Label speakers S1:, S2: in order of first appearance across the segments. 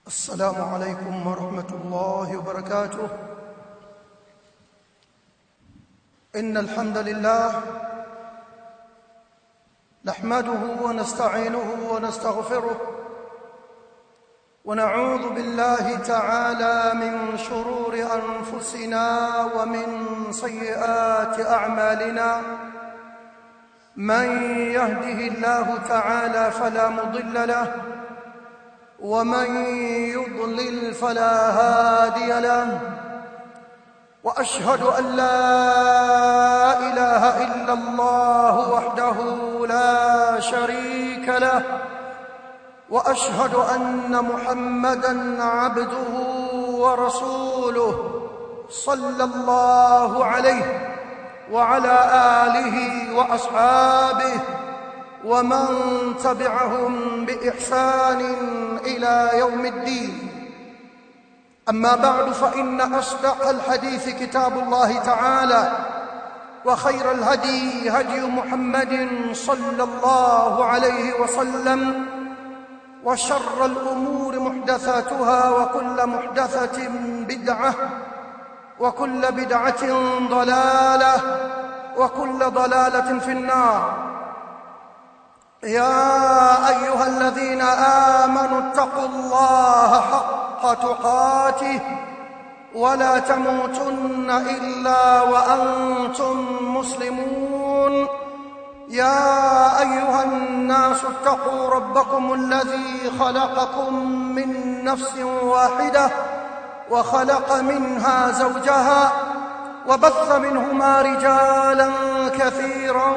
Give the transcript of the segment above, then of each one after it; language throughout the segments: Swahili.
S1: السلام عليكم ورحمة الله وبركاته إن الحمد لله نحمده ونستعينه ونستغفره ونعوذ بالله تعالى من شرور أنفسنا ومن سيئات أعمالنا من يهده الله تعالى فلا مضل له ومن يضلل فلا هادي له واشهد ان لا اله الا الله وحده لا شريك له واشهد ان محمدا عبده ورسوله صلى الله عليه وعلى اله واصحابه ومن تبعهم باحسان الى يوم الدين اما بعد فان اصدق الحديث كتاب الله تعالى وخير الهدي هدي محمد صلى الله عليه وسلم وشر الامور محدثاتها وكل محدثه بدعه وكل بدعه ضلاله وكل ضلاله في النار يا ايها الذين امنوا اتقوا الله حق تقاته ولا تموتن الا وانتم مسلمون يا ايها الناس اتقوا ربكم الذي خلقكم من نفس واحده وخلق منها زوجها وبث منهما رجالا كثيرا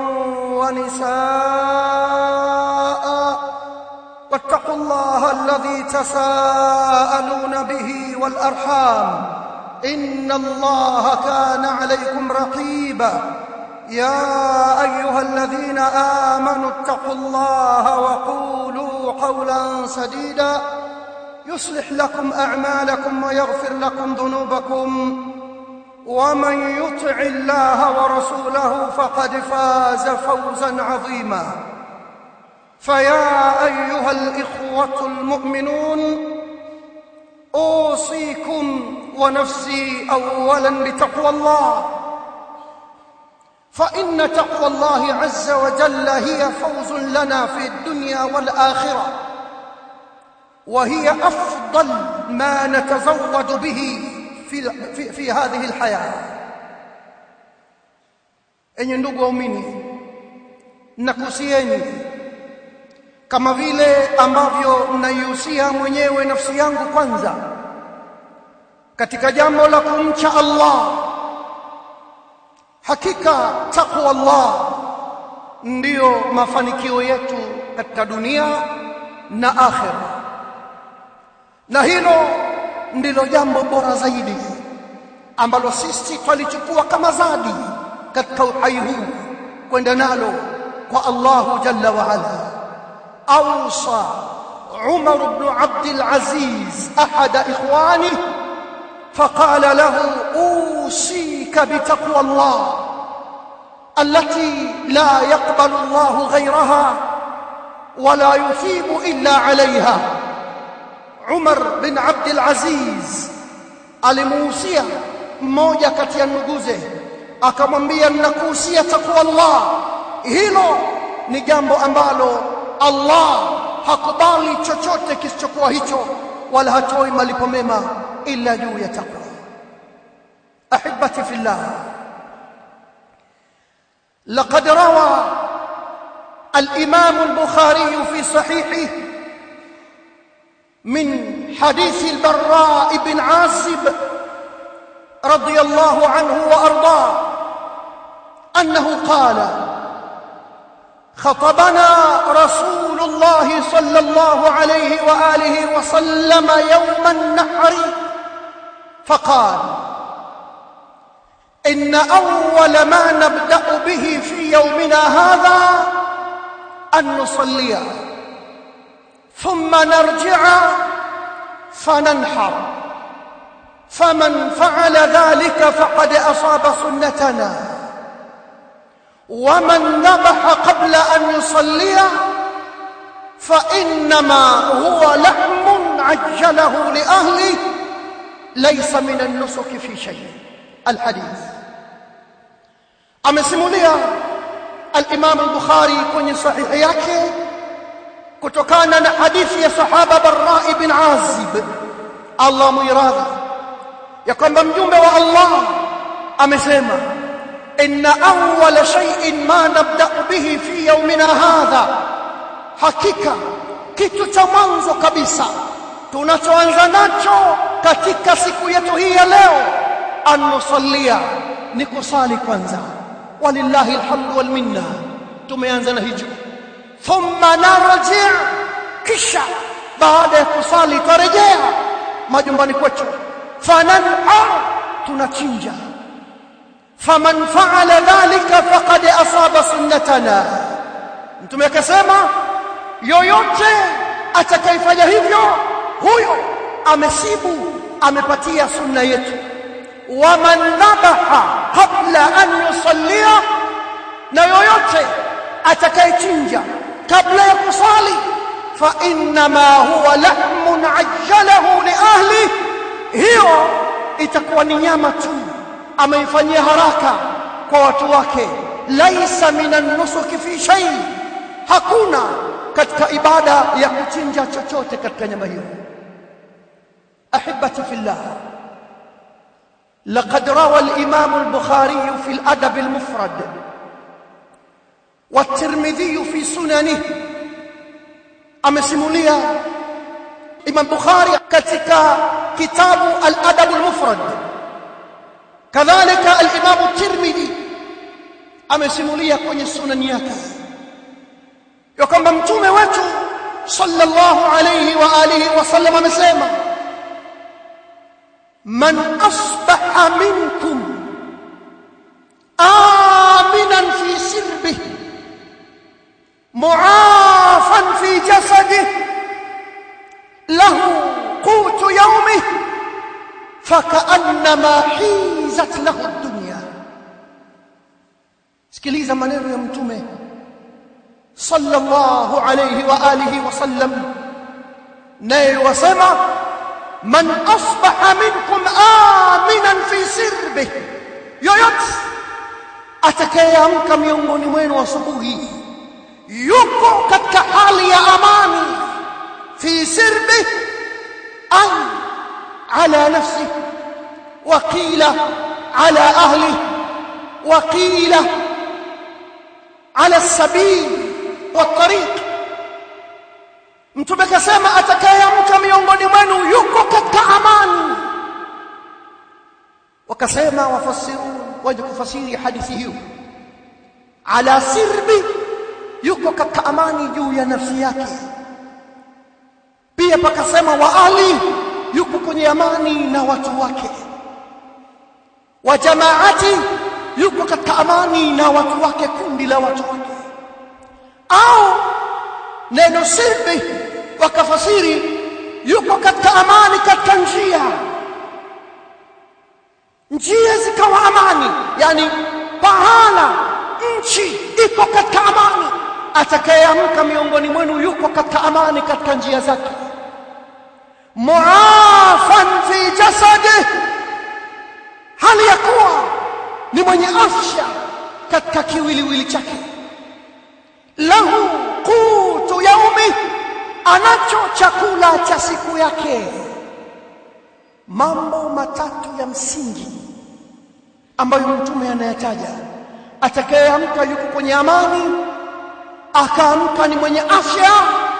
S1: ونساء واتقوا الله الذي تساءلون به والارحام ان الله كان عليكم رقيبا يا ايها الذين امنوا اتقوا الله وقولوا قولا سديدا يصلح لكم اعمالكم ويغفر لكم ذنوبكم ومن يطع الله ورسوله فقد فاز فوزا عظيما فيا ايها الاخوه المؤمنون اوصيكم ونفسي اولا بتقوى الله فان تقوى الله عز وجل هي فوز لنا في الدنيا والاخره وهي افضل ما نتزود به في, في, في هذه الحياه enye ndugu waumini nakusieni kama vile ambavyo naihusia mwenyewe nafsi yangu kwanza katika jambo la kumcha Allah hakika takwa Allah ndiyo mafanikio yetu katika dunia na akhira na hilo ndilo jambo bora zaidi ambalo sisi twalichukua kama zadi katika uhai huu kwenda nalo kwa Allahu jalla wa ala awsa Umar ibn Abd al-Aziz ahad ikhwani فقال له اوصيك بتقوى الله التي لا يقبل الله غيرها ولا يثيب الا عليها Umar bin Abdul Aziz alimuhusia mmoja kati ya nduguze akamwambia ninakuhusia takwa Allah hilo ni jambo ambalo Allah hakubali chochote kisichokuwa hicho wala hatoi malipo mema ila juu ya takwa ahibati fillah لقد روى الإمام البخاري في صحيحه من حديث البراء بن عازب رضي الله عنه وارضاه انه قال خطبنا رسول الله صلى الله عليه واله وسلم يوم النحر فقال ان اول ما نبدا به في يومنا هذا ان نصلي ثم نرجع فننحر فمن فعل ذلك فقد اصاب سنتنا ومن ذبح قبل ان يصلي فانما هو لحم عجله laysa min an-nusuki fi shay alhadith amesimulia al-Imam al-Bukhari kwenye sahihi yake kutokana na hadithi ya sahaba Barra ibn Azib Allah muiradhi ya kwamba mjumbe wa Allah amesema inna awwala shay'in ma nabda'u bihi fi yawmina hadha hakika kitu cha mwanzo kabisa tunachoanza nacho katika siku yetu hii ya leo anusallia ni kusali kwanza walillahi alhamdu wal minna tumeanza na hicho thumma narji kisha baada ya kusali tarejea majumbani kwetu fananha tunachinja faman faala dhalika faqad asaba sunnatana mtume akasema yoyote atakayefanya hivyo huyo amesibu amepatia sunna yetu waman dhabaha qabla an yusallia na yoyote atakayechinja kabla ya kusali fa innama huwa lahmun ajjalahu li ahli hiyo itakuwa ni nyama tu ameifanyia haraka kwa watu wake laisa minan nusuki fi shay hakuna katika ibada ya kuchinja chochote katika nyama hiyo ahibati fillah لقد روى الإمام البخاري في الأدب المفرد والترمذي في سننه amesimulia Imam Bukhari katika kitabu Al-Adab Al-Mufrad kadhalika Al-Imam Tirmidhi amesimulia kwenye sunani yake ya kwamba mtume wetu sallallahu alayhi wa alihi wasallam amesema man asbaha minkum aminan fi sirbihi معافا في جسده له قوت يومه فكأنما حيزت له الدنيا sikiliza maneno ya mtume sallallahu alayhi wa alihi wasallam naye wasema man asbaha minkum aminan fi sirbi yoyote atakayeamka miongoni mwenu asubuhi yuko katika hali ya amani fi sirbi ay ala nafsi wa qila ala ahli wa qila ala sabil wa tariq mtume kasema atakayeamka miongoni mwenu yuko katika amani wakasema wafasiru waje kufasiri hadithi hiyo ala sirbi yuko katika amani juu ya nafsi yake pia pakasema wa ali yuko kwenye amani na watu wake wa jamaati yuko katika amani na watu wake kundi la watu wake au neno sirbi wakafasiri yuko katika amani katika njia njia zikawa amani yani pahala nchi iko katika amani atakayeamka miongoni mwenu yuko katika amani katika njia zake muafan fi jasadi hali ya kuwa ni mwenye afya katika kiwiliwili chake lahu qutu yaumi anacho chakula cha siku yake mambo matatu ya msingi ambayo mtume anayataja atakayeamka yuko kwenye amani akaamka ni mwenye afya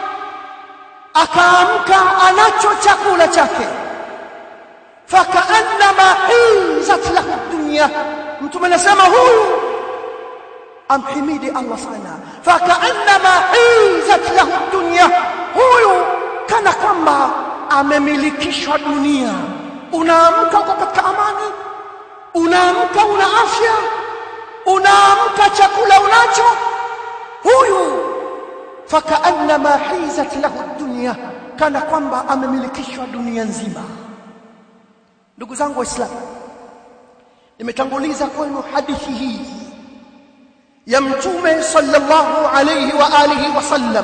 S1: akaamka anacho chakula chake fakaannama hizat lahu dunya mtume anasema huyu amhimidi Allah sana fakaannama hizat lahu dunya huyu kana kwamba amemilikishwa dunia unaamka uko katika amani unaamka una afya unaamka chakula unacho huyu fakaannama hizat lahu dunya kana kwamba amemilikishwa dunia nzima ndugu zangu waislamu nimetanguliza kwenu hadithi hii ya mtume sallallahu alayhi wa alihi wasallam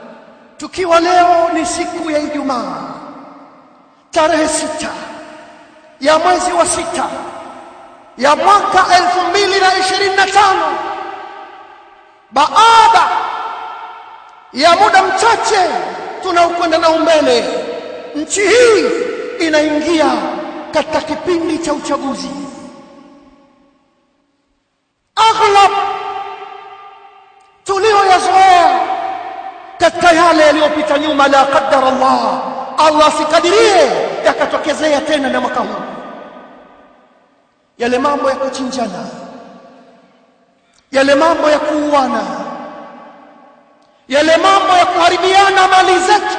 S1: tukiwa leo ni siku ya Ijumaa tarehe sita ya mwezi wa sita ya mwaka 2025 baada ya muda mchache tunaokwenda nao mbele nchi hii inaingia katika kipindi cha uchaguzi aghlab tulioyazoea katika yale yaliyopita nyuma la qaddara Allah Allah sikadirie yakatokezea tena na mwaka huu yale mambo ya kuchinjana yale mambo ya kuuana yale mambo ya kuharibiana mali zetu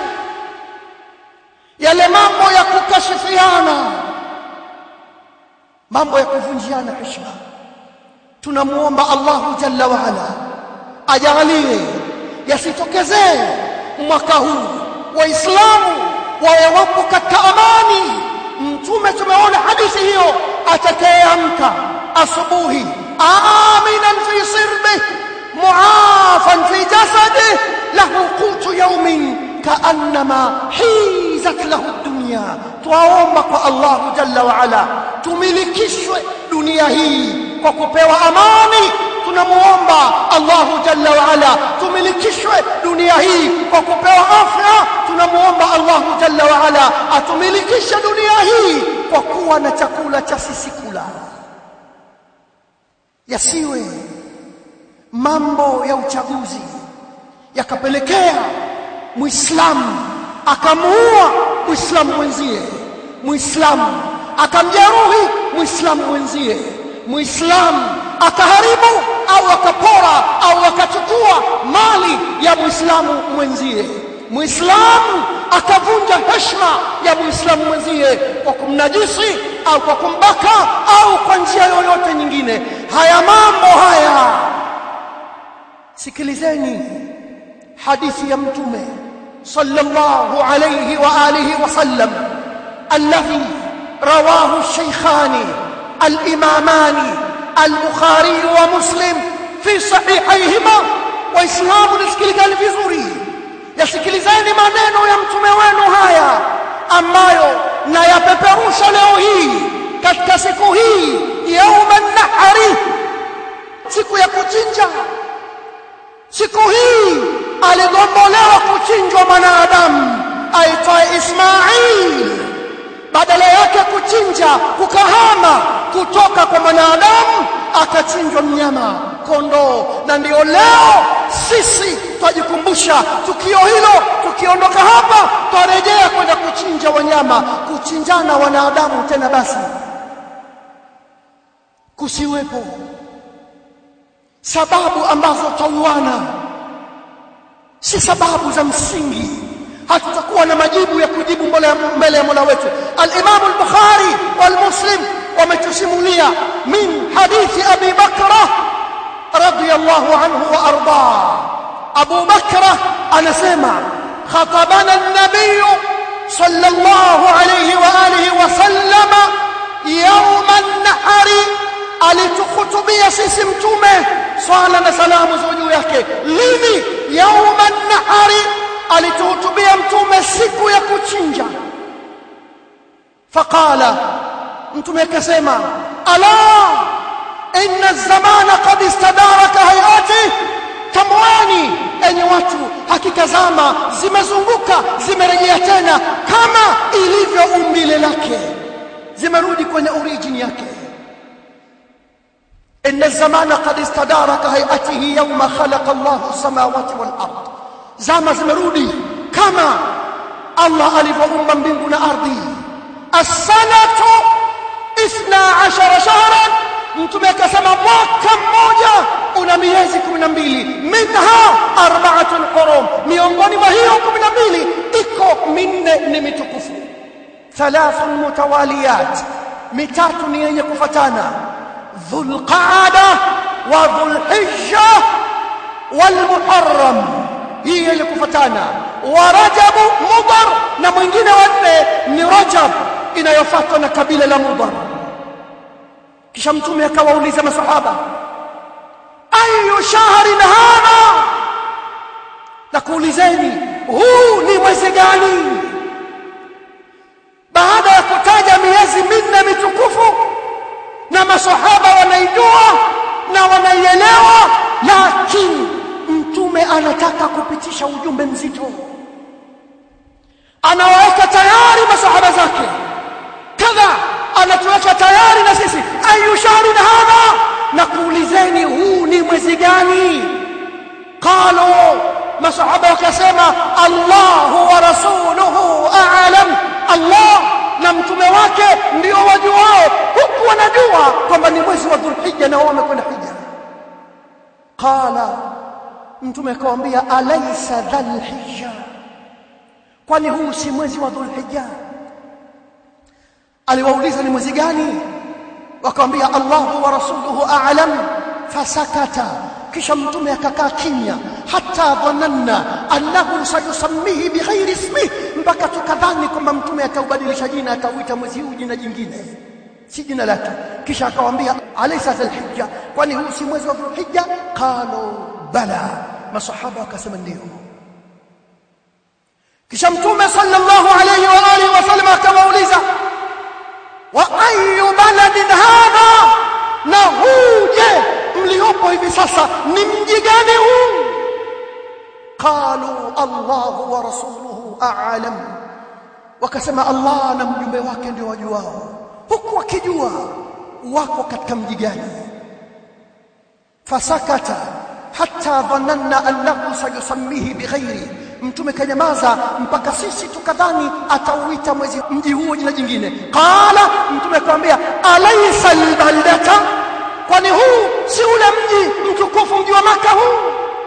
S1: yale mambo ya kukashifiana mambo ya kuvunjiana heshima tunamuomba Allahu jalla wa ala ajalie yasitokezee mwaka huu waislamu wawe wapo katika amani mtume tumeona hadithi hiyo atakayeamka asubuhi aminan fi sirbi muafan fi jasadi lahu qutu yawmin kaannama hizat lahu dunya twaomba kwa Allah jalla wa ala tumilikishwe dunia hii kwa kupewa amani tunamuomba Allahu jalla wa ala tumilikishwe dunia hii kwa kupewa afya tunamuomba Allahu jalla wa ala atumilikishe dunia hii kwa kuwa na chakula cha sisi kula yasiwe mambo ya uchaguzi yakapelekea muislamu akamuua muislamu mwenzie muislamu akamjeruhi muislamu mwenzie muislamu akaharibu au akapora au akachukua mali ya muislamu mwenzie muislamu akavunja heshima ya muislamu mwenzie kwa kumnajisi au kwa kumbaka au kwa njia yoyote nyingine haya mambo haya sikilizeni hadithi ya mtume sallallahu alayhi wa alihi wasallam alladhi rawahu shaykhani الإمامان البخاري ومسلم في صحيحيهما waislamu nisikilizeni vizuri yasikilizeni maneno ya mtume wenu haya ambayo nayapeperusha leo hii katika siku hii yauma nahari siku ya kuchinja siku hii aligombolewa kuchinjwa mwanadamu aitwaye Ismail badala yake kuchinja kukahama kutoka kwa mwanadamu akachinjwa mnyama kondoo na ndio leo sisi twajikumbusha tukio hilo tukiondoka hapa twarejea kwenda kuchinja wanyama kuchinjana wanadamu tena basi kusiwepo sababu ambazo tauana si sababu za msingi hatutakuwa na majibu ya kujibu mbele ya Mola wetu al-Imam al-Bukhari wal-Muslim wametusimulia min hadithi Abi Bakra radiyallahu anhu wa arda Abu Bakra anasema khatabana an-nabiy sallallahu alayhi wa alihi wa sallama yawm an-nahri alitukhutubia sisi mtume swala na salamu za juu yake lini yawm an-nahri alituhutubia mtume siku ya kuchinja faqala mtume akasema ala inna zamana qad istadaraka hayati tamwani enye watu hakika zama zimezunguka zimerejea tena kama ilivyo umbile lake zimerudi kwenye origin yake inna zamana qad istadaraka hayatihi yawma khalaqa Allahu samawati wal ardh zama zimerudi kama Allah alivyoumba mbingu na ardhi as-sanatu 12 shahran mtume akasema mwaka mmoja una miezi 12 minha arba'atun hurum miongoni mwa hiyo 12 iko minne ni mitukufu thalathun mutawaliyat mitatu ni yenye kufatana dhulqaada wa dhulhijja والمحرم hii yenye kufatana wa rajabu mudar na mwingine wa nne ni rajab inayofuatwa na kabila la mudar kisha mtume akawauliza masahaba ayu shahrin hadha na kuulizeni huu ni mwezi gani baada ya kutaja miezi minne masahaba wanaijua na wanaielewa lakini mtume anataka kupitisha ujumbe mzito anawaweka tayari masahaba zake kadha anatuweka tayari na sisi ayu shahrun hadha na kuulizeni huu ni mwezi gani qalu masahaba wakasema Allahu wa rasuluhu a'lam Allah na mtume wake ndio wajuao huku wanajua kwamba ni mwezi wa Dhulhijja na wao wamekwenda hija qala mtume akamwambia alaysa dhulhijja kwani huu si mwezi wa Dhulhijja aliwauliza ni mwezi gani wakamwambia Allahu wa rasuluhu a'lam fasakata kisha mtume akakaa kimya hata dhananna annahu sayusammihi bighairi ismihi mpaka tukadhani kwamba mtume ataubadilisha jina atauita mwezi huu jina jingine si jina lake kisha akawaambia alaysa dhulhijja kwani huu si mwezi wa dhulhijja qalu bala masahaba wakasema ndio kisha mtume sallallahu alayhi wa alihi wasallam akawauliza wa ayu baladin hadha na huu je mliopo hivi sasa ni mji gani huu qalu Allahu wa rasuluhu a'lam wakasema Allah na mjumbe wake ndio wajuao huku wakijua wako katika mji gani fasakata hatta dhananna annahu sayusammihi bighairi mtume kanyamaza mpaka sisi tukadhani atauita mwezi mji huo jina jingine qala mtume akamwambia alaysa albaldata kwani huu si ule mji mtukufu mji wa maka huu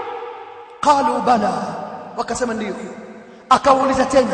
S1: qalu bala wakasema ndio akauliza tena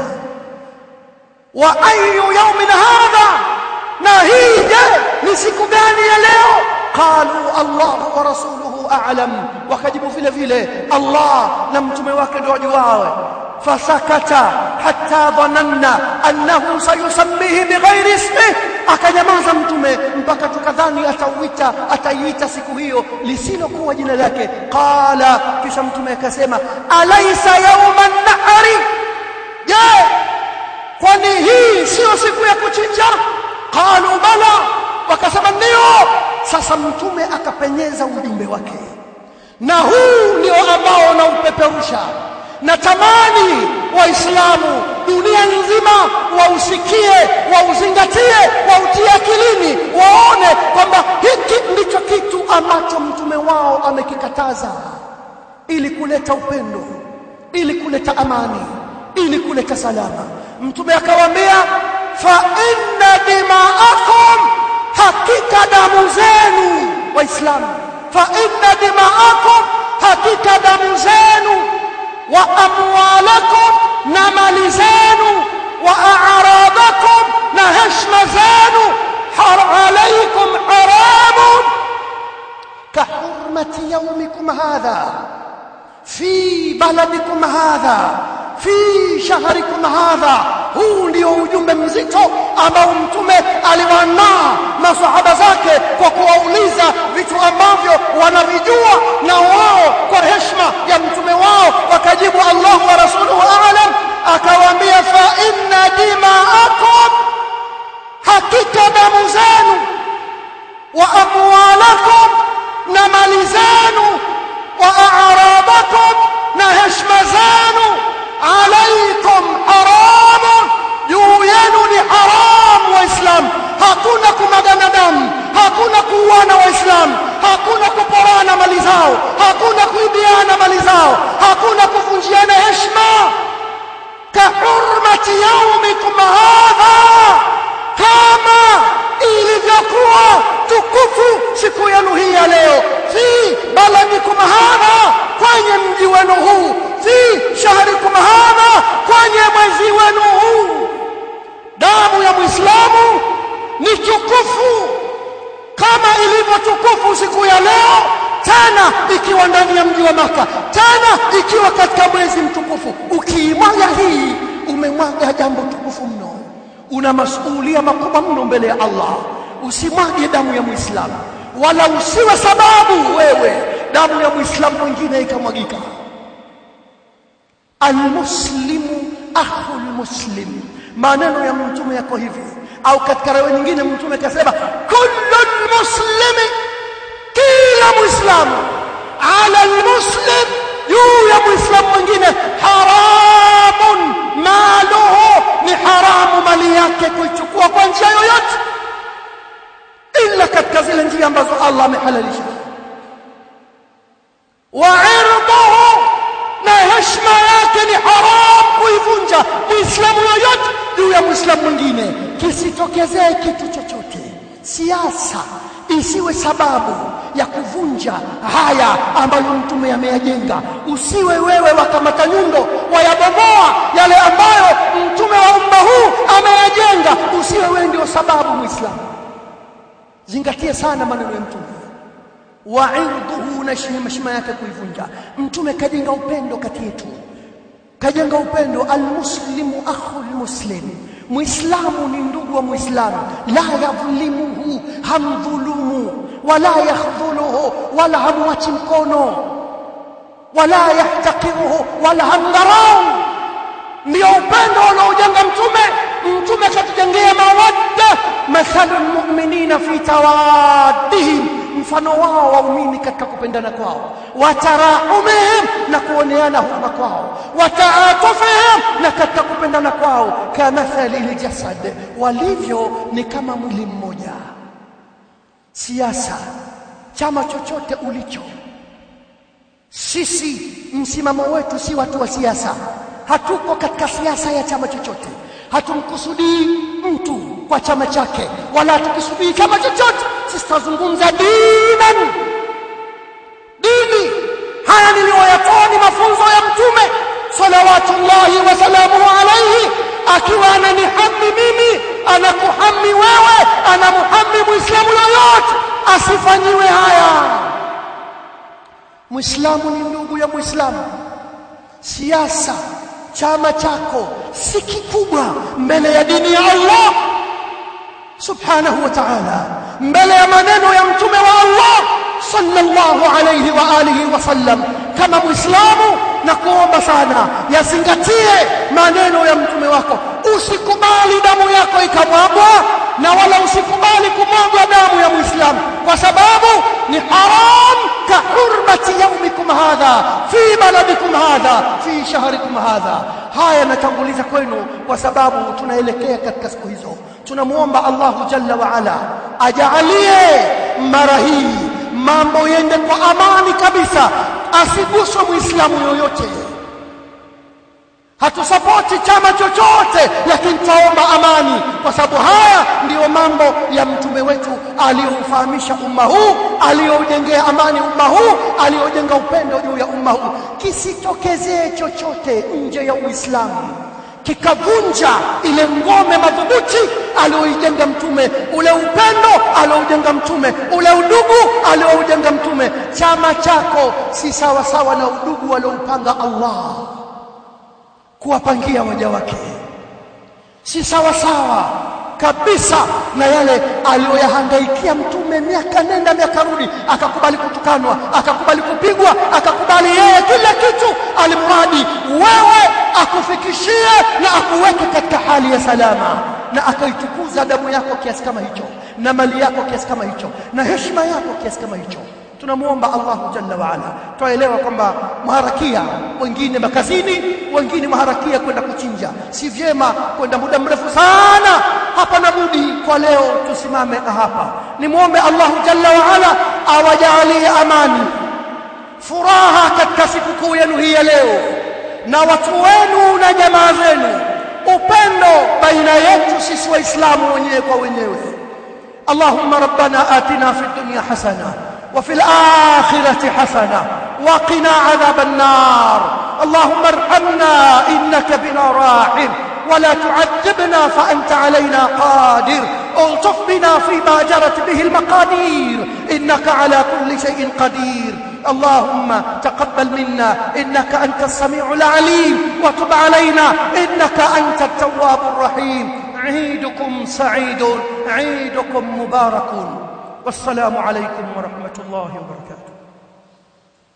S1: wa ayu yawmin hadha na hii je ni siku gani ya leo qalu allah wa rasuluhu a'lam wakajibu vile vile allah na mtume wake ndio wajuao fasakata hatta dhananna annahu sayusammihi bighairi ismihi akanyamaza mtume mpaka tukadhani atauita ataiita siku hiyo lisilokuwa jina lake qala kisha mtume akasema alaysa yawman nahari je kwani hii sio siku ya kuchinja qalu bala wakasema ndio sasa mtume akapenyeza ujumbe wake na huu ndio ambao unaupeperusha natamani waislamu dunia nzima wausikie wauzingatie wautie akilini waone kwamba hiki ndicho kitu ambacho mtume wao amekikataza ili kuleta upendo ili kuleta amani ili kuleta salama mtume akawaambia fa inna dima'akum hakika damu zenu waislamu fa inna dima'akum hakika damu zenu wa amwalakum na mali zenu wa a'radakum na heshima zenu har alaykum haramun ka hurmati yawmikum hadha fi baladikum hadha fi shahrikum hadha huu ndio ujumbe mzito ambao mtume aliwanaa masahaba zake kwa kuwauliza vitu ambavyo wanavijua na wao kwa heshima ya mtume wao wakajibu Allah wa rasuluhu a'lam akawaambia fa inna dima'akum hakika damu zenu wa amwalakum na mali zenu wa a'radakum na heshima zenu alaikum haramun juu yenu ni haramu waislamu hakuna kumagana damu hakuna kuuana waislamu hakuna kuporana mali zao hakuna kuibiana mali zao hakuna kuvunjiana heshima kahurmati yaumikum hadha kama ilivyokuwa tukufu siku yenu hii ya leo fi baladikum hadha kwenye mji wenu huu fi shahrikum hadha kwenye mwezi wenu huu damu ya muislamu ni tukufu kama ilivyo tukufu siku ya leo tena ikiwa ndani ya mji wa maka tena ikiwa katika mwezi mtukufu ukiimwaga hii umemwaga jambo tukufu mno una masuhulia makubwa mno mbele ya Allah usimwage damu ya muislamu wala usiwe sababu wewe damu ya muislamu mwingine ikamwagika almuslimu akhul muslim maneno ya mtume yako hivi au katika rawi nyingine mtume akasema kullu almuslimi kila muislamu ala almuslim juu ya muislamu mwingine haramun maluhu ni haramu mali yake kuichukua kwa njia yoyote ila katika zile njia ambazo Allah amehalalisha wa irduhu na heshima yake ni haram kuivunja muislamu yoyote juu ya muislamu mwingine kisitokezee kitu chochote siasa isiwe sababu ya kuvunja haya ambayo mtume ameyajenga usiwe wewe wakamata nyundo wayabomoa yale ambayo mtume wa umma huu ameyajenga usiwe wewe ndio sababu muislamu zingatie sana maneno ya mtume wa irduhu na heshima yake kuivunja mtume kajenga upendo kati yetu kajenga upendo almuslimu akhul muslim muislamu ni ndugu wa muislamu la yadhlimuhu hamdhulumu wala yakhdhuluhu wala hamwachi mkono wala yahtakiruhu wala hamdharau ndio upendo unaojenga mtume mtume katujengea mawadda mathalu lmuminina fi tawaddihim mfano wao waumini katika kupendana kwao watarahumihim na kuoneana huruma kwao wataatufihim na katika kupendana kwao kamathali ljasad walivyo ni kama mwili mmoja siasa chama chochote ulicho sisi msimamo wetu si watu wa siasa hatuko katika siasa ya chama chochote hatumkusudii mtu kwa chama chake wala hatukisudii chama chochote sisi tunazungumza dinan dini haya niliyoyatoa ni mafunzo ya mtume salawatullahi wasalamuhu alaihi akiwa ananihami mimi anakuhami wewe anamuhami muislamu yoyote asifanyiwe haya muislamu ni ndugu ya muislamu siasa chama chako si kikubwa mbele ya dini ya Allah subhanahu wa ta'ala mbele ya maneno ya mtume wa Allah sallallahu alayhi wa alihi wasallam kama muislamu na kuomba sana yazingatie maneno ya mtume wako usikubali damu yako ikamwagwa na wala usikubali kumwagwa damu ya muislamu kwa sababu ni haram ka hurmati yaumikum hadha fi baladikum hadha fi shahrikum hadha haya natanguliza kwenu kwa sababu tunaelekea katika siku hizo tunamuomba Allahu jalla wa ala ajalie mara hii mambo yende kwa amani kabisa asiguswe muislamu yoyote hatusapoti chama chochote lakini tutaomba amani kwa sababu haya ndiyo mambo ya mtume wetu aliyoufahamisha umma huu aliyoujengea amani umma huu aliyojenga upendo juu ya umma huu kisitokezee chochote nje ya uislamu kikavunja ile ngome madhubuti aliyoijenga mtume ule upendo alioujenga mtume ule udugu alioujenga mtume chama chako si sawa sawa na udugu alioupanga Allah kuwapangia waja wake si sawa sawa kabisa na yale aliyoyahangaikia mtume miaka nenda miaka rudi akakubali kutukanwa akakubali kupigwa akakubali yeye kila kitu alimradi wewe akufikishie na akuweke katika hali ya salama na akaitukuza damu yako kiasi kama hicho na mali yako kiasi kama hicho na heshima yako kiasi kama hicho tunamuomba Allahu jalla wa ala twaelewa kwamba maharakia wengine makazini wengine maharakia kwenda kuchinja si vyema kwenda muda mrefu sana hapa na budi kwa leo tusimame hapa nimuombe Allahu jalla wa ala awajalie amani furaha katika sikukuu yenu hii ya leo na watu wenu na jamaa zenu upendo baina yetu sisi waislamu wenyewe kwa wenyewe اللهم ربنا آتنا في الدنيا حسنه وفي الآخرة حسنة وقنا عذاب النار اللهم ارحمنا إنك بنا راحم ولا تعذبنا فأنت علينا قادر الطف بنا فيما جرت به المقادير إنك على كل شيء قدير اللهم تقبل منا إنك أنت السميع العليم وتب علينا إنك أنت التواب الرحيم عيدكم سعيد عيدكم مبارك والسلام عليكم ورحمة الله وبركاته